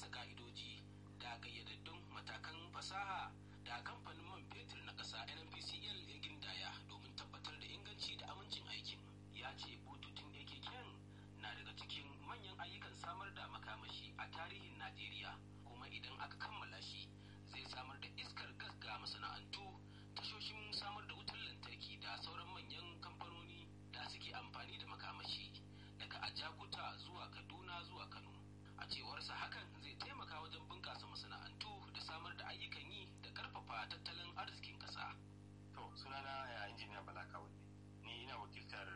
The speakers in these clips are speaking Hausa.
bisa ka'idoji da gayyadaddun matakan fasaha da kamfanin man fetur na ƙasa nnpcl ya gindaya domin tabbatar da inganci da amincin aikin ya ce bututun akk na daga cikin manyan ayyukan samar da makamashi a tarihin najeriya kuma idan aka kammala shi zai samar da iskar gas ga masana'antu tashoshin samar da wutar lantarki da sauran manyan kamfanoni da suke amfani da makamashi daga ajakuta zuwa kaduna zuwa kano a cewarsa hakan zai taimaka wajen bunƙasa masana'antu da samar da ayyukan yi da ƙarfafa tattalin arzikin ƙasa. to sunana ya injiniya bala kawai ni ina wakiltar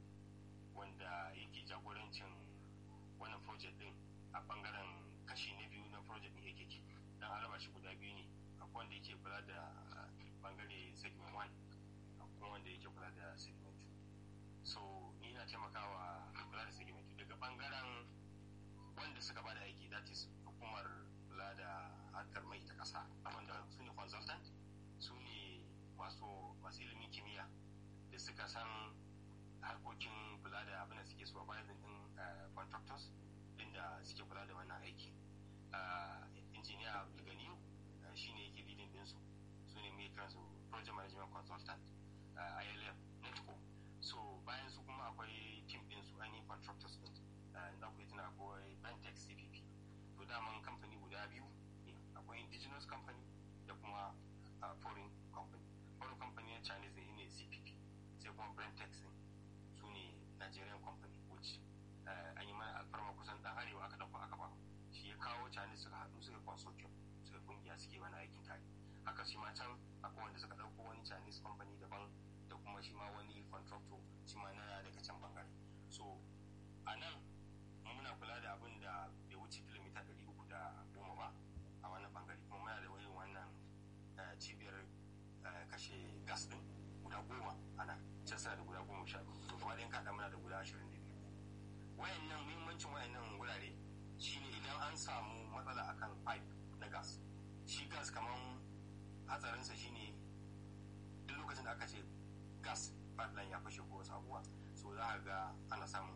wanda yake jagorancin wannan project din a bangaren kashi na biyu na project din yake dan araba shi guda biyu ne akwai wanda yake kula da bangare segment 1 akwai wanda yake kula da segment 2 so ni ina taimakawa kula da segment 2 daga bangaren wanda suka bada aiki that is hukumar kula da harkar mai ta kasa wanda su ne consultant su ne masu masu ilimin kimiyya da suka san harkokin kula da abin da suke supervising din contractors din da suke kula da wannan aiki injiniya abdulganiyu shi ne yake leading dinsu su ne mai kansu project management consultant ilf netco so bayan su kuma akwai team din su ainihin contractors din da ku tuna akwai bantex cpp to daman kamfani guda biyu ne akwai indigenous company da kuma foreign company foreign company na chinese ne ne cpp sai kuma bantex din su ne nigerian company which an yi mana alfarma kusan dan arewa aka dauko aka ba shi ya kawo chinese suka haɗu suka consortium suka kungiya suke wani aikin tare haka shi ma can akwai wanda suka dauko wani chinese company daban da kuma shi ma wani contractor shi ma na daga can bangare so a nan muna kula da abin da bai wuce kilomita ɗari uku da goma ba a wannan bangare kuma muna da irin wannan cibiyar kashe gas din guda goma a nan can suna da guda goma sha biyu to kuma ɗayan kaɗa muna da guda ashirin da biyu wayannan muhimmancin wayannan wurare shine idan an samu matsala akan pipe na gas shi gas kaman hatsarinsa shine duk lokacin da aka ce gas pipeline ya fashe ko wasu abubuwa so za a ga ana samun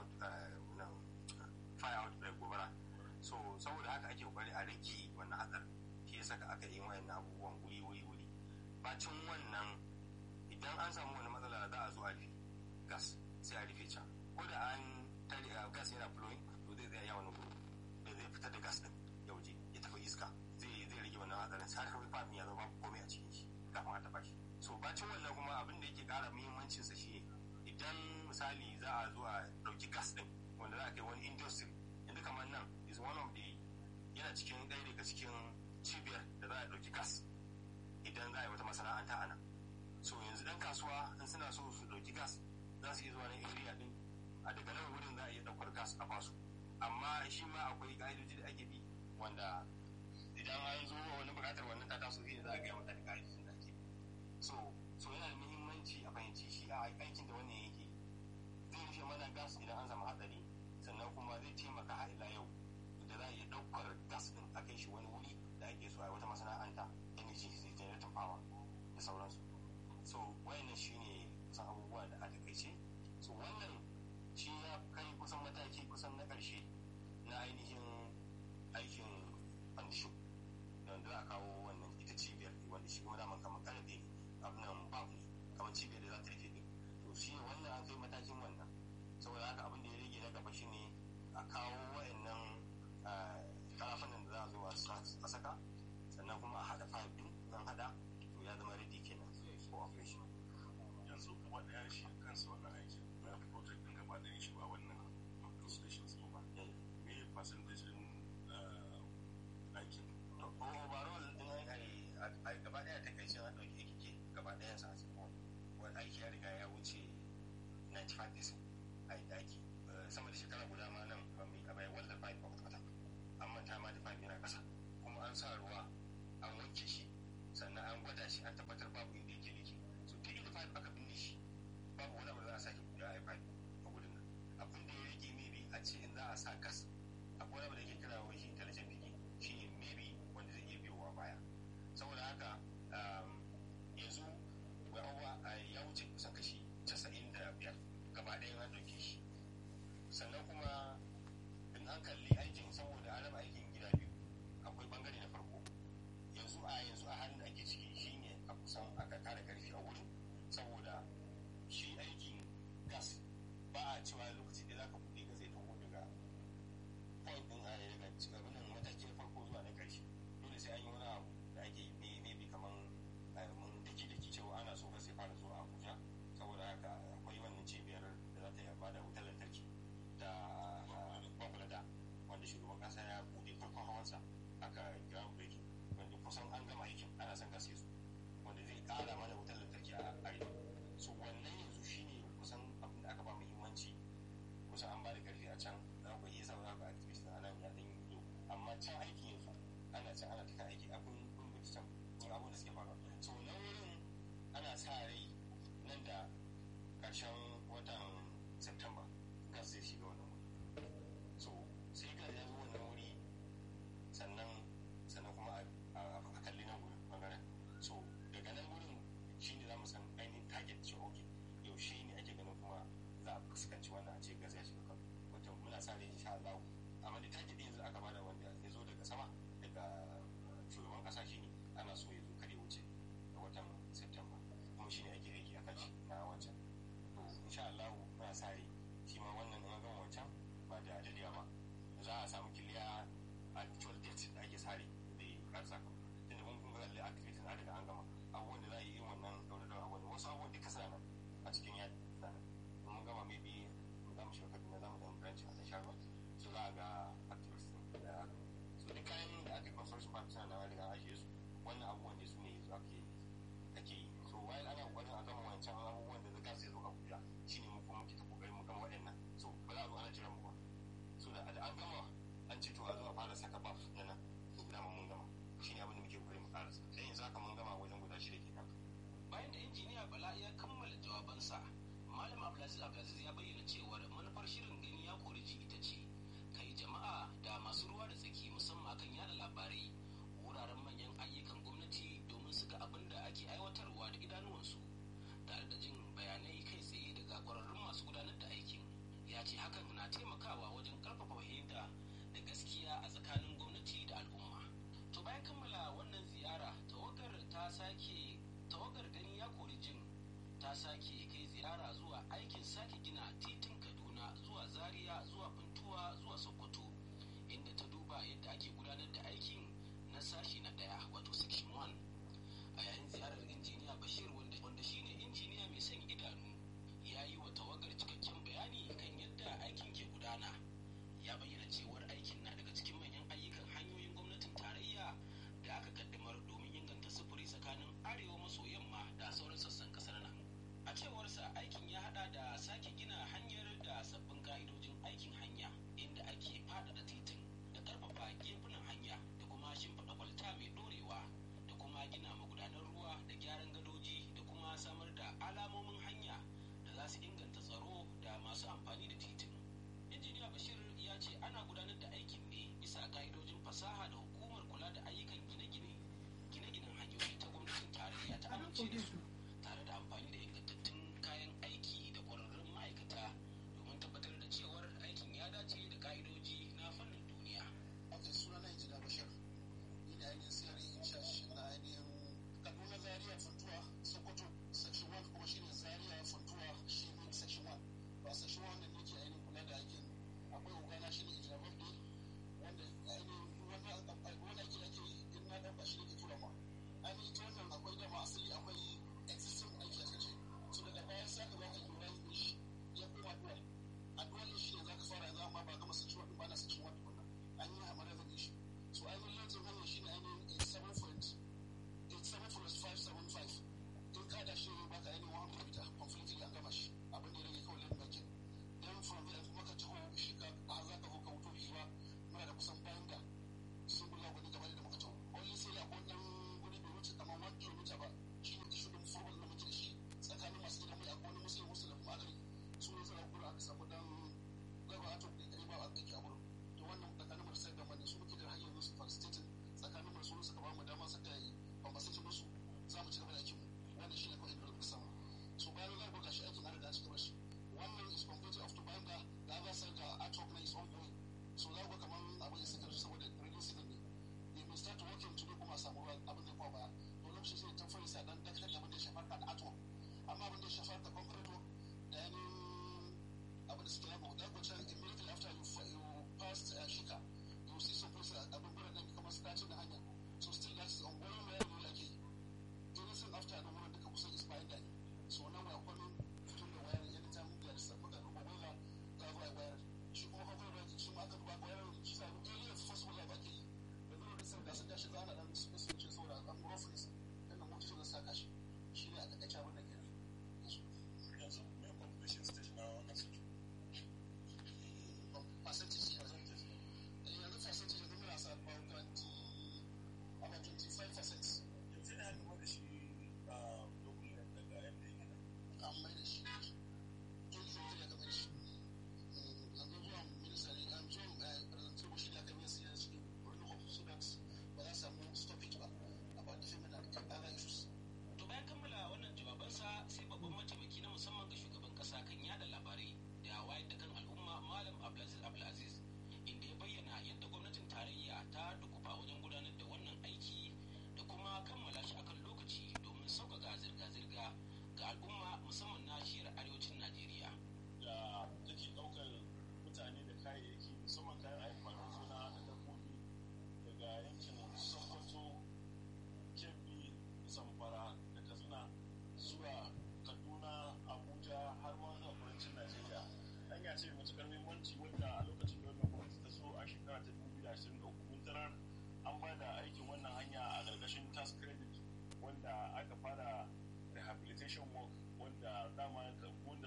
fire outbreak gobara so saboda haka ake kokari a rage wannan hatsar shi ya saka aka yi wayannan abubuwan wuri wuri wuri bacin wannan idan an samu wani matsala za a zo a rufe gas sai a rufe can ko da an tare gas yana flowing to zai tsaya wani gudu da zai fitar da gas din ya waje ya tafi iska zai zai rage wannan hatsarin sai har fafin ya zama komai a cikin shi kafin a taba shi so bacin wannan kuma abin da yake kara muhimmancin sa shine idan misali za a zo a dauki gas din wanda za a kai wani industry yanzu kamar nan is one of the yana cikin ɗaya daga cikin cibiyar da za a dauki gas idan za a yi wata masana'anta a nan so yanzu dan kasuwa in suna so su dauki gas za su iya zuwa na area din a daga nan wurin za a iya daukar gas a basu amma shi ma akwai ka'idoji da ake bi wanda idan an zo wani bukatar wannan ta taso zai za a gaya mata da ka'idojin da ake so so yana da muhimmanci a fahimci shi a aikin da wannan yake zai rufe mana gas idan an samu hatsari sannan kuma zai taimaka har ila yau da za a iya daukar gas din a kai shi wani wuri da ake so a wata masana'anta energy generating power da sauransu so wayannan shine kusan abubuwa da aka kai ce so wannan shi ya kai kusan mataki kusan na ƙarshe na ainihin aikin fandisho da wanda za a kawo wannan ita cibiyar wanda shi kuma daman kamar karfe ne abinan bab ne kamar cibiyar da za ta rufe ne to shi wannan an kai matakin wannan saboda haka abin da ya rage na gaba shi ne a kawo wayannan karafanan da za a zo a saka sannan kuma a haɗa fayil din nan haɗa to ya zama ready kenan for operation yanzu gaba ɗaya shi kansa wannan aikin na project din gaba ɗaya shi ba wannan installation ba me percentage shiga wannan wuri so sai ga ya zo wannan wuri sannan sannan kuma a kalli nan wurin bangaren so daga nan wurin shi ne za mu san ainihin target ce ok yaushe ne ake ganin kuma za a fuskanci wannan a ce gaza ya shiga kan wata muna sa rai insha Allah amma da target din yanzu aka bada wanda ya zo daga sama daga shugaban kasa shi ne ana so ya zo kare wuce a watan September kuma shi ne ake aiki akan shi na wancan to insha Allah muna sa rai shi ma wannan an gama wancan ba da dadiya ba za a samu kiliya actual date da ake sare da ya karsa tunda mun kuma kalli activity na daga an gama abubuwan da za a yi yin wannan daura daura abubuwan wasu abubuwan duka suna nan a cikin yadda suna nan mun gama maybe mun za mu shiga kaduna za mu dan branch a sha ruwa so za a ga activities din da aka so duk kayan da aka consortium park suna nan riga ajiye su wannan abubuwan da su ne yanzu ake ake yi so while ana kokarin a gama wancan abubuwan da zaka sai zo abuja shine mu kuma muke ta kokarin mu gama waɗannan so ba za a zo ana jiran mu ba so da an gama an ce to a zo a fara saka baf na nan to dama mun gama shine abin da muke kokarin mu karasa dan yanzu haka mun gama wajen guda shida kenan bayan da injiniya bala ya kammala jawabansa malam abdulaziz abdulaziz ya bayyana cewar manufar shirin gani ya kori ji ita ce kai jama'a da masu ruwa da tsaki musamman akan yada labarai wuraren manyan ayyukan gwamnati domin su ga abin da ake aiwatarwa da idanuwansu tare da jin bayanai kai tsaye daga kwararrun masu gudanar da aikin ya ce hakan na taimakawa wajen karfafa fahimta da gaskiya a tsakanin gwamnati da al'umma to bayan kammala wannan ziyara tawagar ta sake tawagar gani ya kori jin ta sake kai ziyara zuwa aikin sake gina titin kaduna zuwa zaria zuwa funtuwa zuwa sokoto inda ta duba yadda ake gudanar da aikin na sashi na daya wato section 1 a yayin ziyarar injiniya bashir wanda, wanda shine injiniya mai son idanu ya yi wa tawagar cikakken bayani kan yadda aikin ke gudana ya bayyana cewar aikin na daga cikin manyan ayyukan hanyoyin gwamnatin tarayya da aka kaddamar domin inganta sufuri tsakanin arewa maso yamma da sauran sassan kasar nan a cewarsa aikin ya hada da sake gina hanyar da sabbin ka'idojin aikin hanya inda ake faɗaɗa titin da ƙarfafa gefunan hanya da kuma shimfiɗa kwalta mai ɗorewa da kuma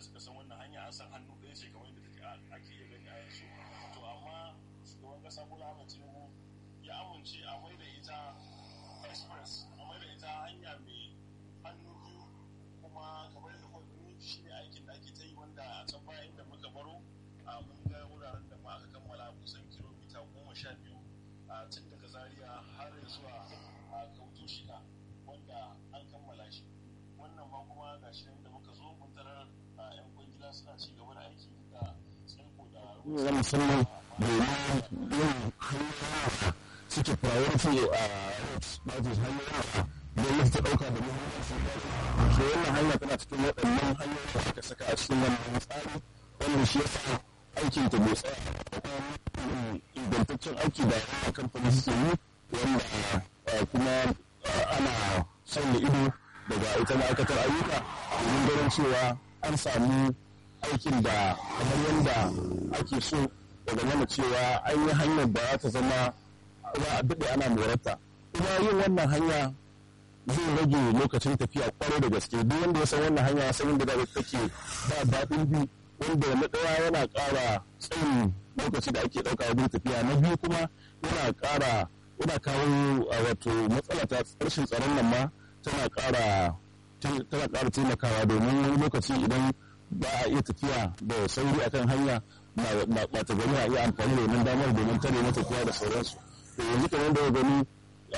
suka san wannan hanya an san hannu ɗaya ce kamar yadda take ake iya gani a yanzu to amma shugaban kasa bola ahmed tinubu ya amince a mai da ita express a mai da ita hanya mai hannu biyu kuma kamar yadda kuma gani shi ne aikin da ake ta yi wanda a can baya inda muka baro a mun ga wuraren da ma aka kammala kusan kilomita goma sha biyu a tun daga zaria har zuwa a kautu shida wanda an kammala shi wannan ma kuma ga shi da muka zo mun tarar a yan kwangila suna ci gaba da aiki da tsaiko da na musamman domin yin hanyoyin suke priority a roads ba su hanyoyin gwamnati ta ɗauka da muhimmanci so wannan hanya tana cikin waɗannan hanyoyin da aka saka a cikin wannan tsari wannan shi yasa aikin ta bai tsaya da kuma ingantaccen aiki da wannan kamfani suke yi wanda kuma ana sanya ido daga ita ma'aikatar ayyuka domin ganin cewa an samu aikin da kamar yadda ake so daga mana cewa an yi hanyar da za ta zama za a daɗe ana morarta kuma yin wannan hanya zai rage lokacin tafiya kwarai da gaske duk wanda ya san wannan hanya san inda da take ba daɗin bi wanda na ɗaya yana ƙara tsayin lokaci da ake ɗauka wajen tafiya na biyu kuma yana ƙara yana kawo wato matsala ta rashin tsaron nan ma tana ƙara tana ƙara taimakawa domin wani lokaci idan ba a iya tafiya da sauri akan hanya ba ta gani a iya amfani da wannan damar domin tare na tafiya da sauransu to yanzu kamar da gani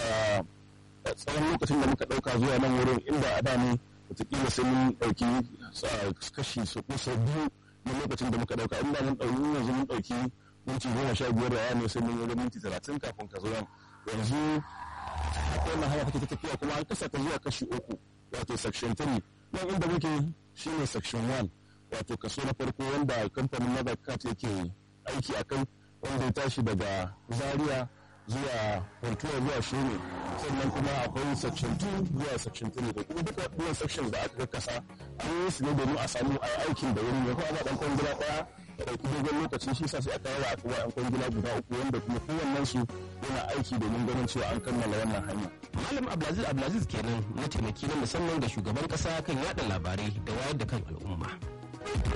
tsawon lokacin da muka ɗauka zuwa nan wurin inda a da ne wataƙila sai mun ɗauki kashi su kusa biyu na lokacin da muka ɗauka inda mun ɗauki yanzu mun ɗauki minti goma sha biyar da ne sai mun yi minti talatin kafin ka zo nan yanzu haka wannan hanya take tafiya kuma an kasa ta zuwa kashi uku wato section 3 nan inda muke shine section 1 wato kaso na farko wanda kamfanin madakat yake aiki a kai wanda ya tashi daga zaria zuwa Ventura zuwa Shene sannan kuma akwai section 2 zuwa section 3 da kuma duka waɗannan sections da aka kasa an yi su ne domin a samu a aikin da wuri ne kuma ba ɗan kwangila ɗaya da ɗauki dogon lokaci shi sa sai aka yawa aka ba ɗan kwangila guda uku wanda kuma kowannen su yana aiki domin ganin cewa an kammala wannan hanya. Malam Abdulaziz Abdulaziz kenan na taimaki na musamman ga shugaban kasa kan yada labarai da wayar da kan al'umma.